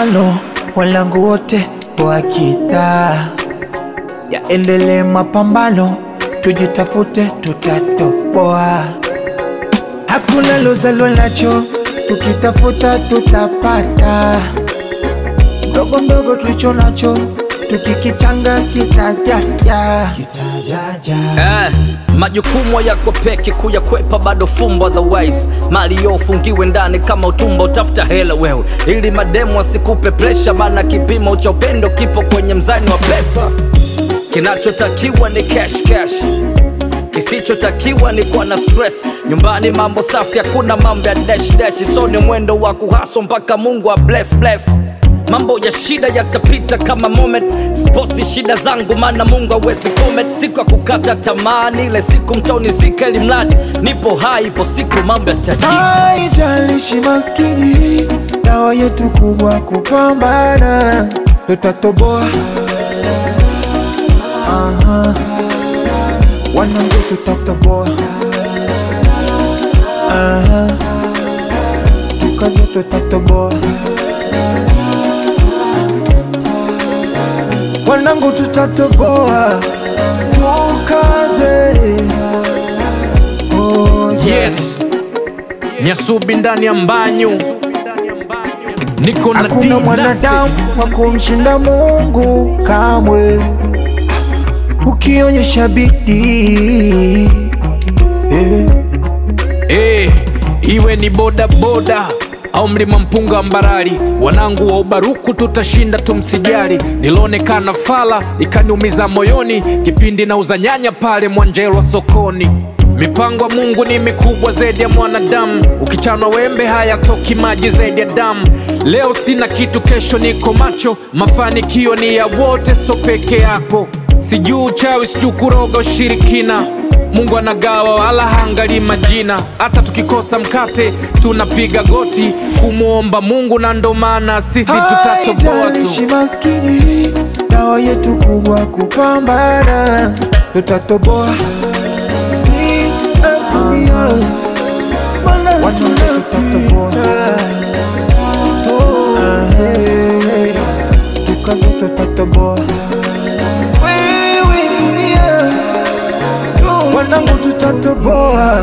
mapambano, walangu wote wakita yaendelee mapambano, tujitafute, tutatoboa. Hakuna lozalwa nacho, tukitafuta tutapata. Mdogo mdogo tulicho nacho, tukikichanga kitajaja, kitajaja. Eh, majukumu yako peke kuyakwepa bado fumbo otherwise mali yo ufungiwe ndani kama utumbo utafuta hela wewe ili mademu asikupe presha maana kipimo cha upendo kipo kwenye mzani wa pesa kinachotakiwa ni cash cash kisichotakiwa ni kuwa na stress nyumbani mambo safi hakuna mambo ya dash dash so ni mwendo wa kuhaso mpaka mungu wa bless bless mambo ya shida yatapita kama moment sposti shida zangu maana mungu awezi comment siku ya kukata tamaa ni ile siku mtoni zika ili mradi nipo hai ipo siku mambo yatajika Haijalishi maskini, dawa yetu kubwa kupambana, tutatoboa. Aha. Wanangu tutatoboa. Aha. Tukaze tutatoboa. Wanangu tutatoboa. Tukaze. Oh, yeah. Yes, Nyasubi ndani ya mbanyu, niko na Hakuna D-Dasi. mwanadamu wa kumshinda Mungu kamwe, ukionyesha bidii eh. Eh, iwe ni boda boda au mlima mpunga wa Mbarali, wanangu wa ubaruku tutashinda, tumsijali. Nilionekana fala ikaniumiza moyoni, kipindi nauza nyanya pale Mwanjelwa sokoni. Mipango ya Mungu ni mikubwa zaidi ya mwanadamu, ukichanwa wembe hayatoki maji zaidi ya damu. Leo sina kitu, kesho niko macho, mafanikio ni ya wote, so peke yako. Sijui uchawi, sijui kuroga ushirikina Mungu anagawa wala haangalii majina. Hata tukikosa mkate tunapiga goti kumwomba Mungu, na ndo maana sisi tutatoboa Haijalishi tu. maskini, dawa yetu kubwa kupambana, tutatoboa. Watu tutatoboa. Eh, Tukaze tutatoboa. Wanangu tutatoboa,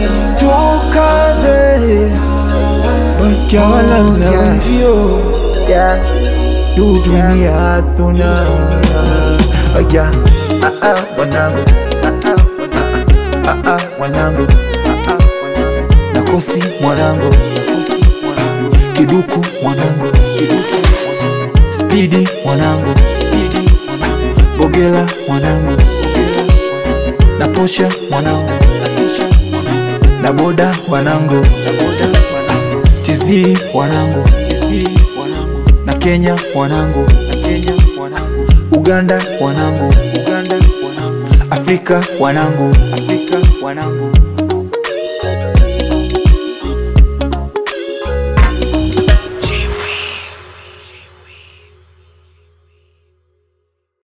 tukaze Wasikia wala na wenzio yeah. Du dunia tuna oh, yeah. ah, ah, wanangu ah, ah, ah, ah, wanangu ah, ah, nakosi mwanangu nakosi mwanangu kiduku mwanangu kiduku spidi mwanangu spidi mwanangu bogela mwanangu bogela na posha mwanangu na posha mwanangu na boda wanangu na boda wanangu tizi wanangu tizi wanangu na Kenya wanangu na Kenya wanangu Uganda wanangu Uganda wanangu Afrika wanangu Afrika wanangu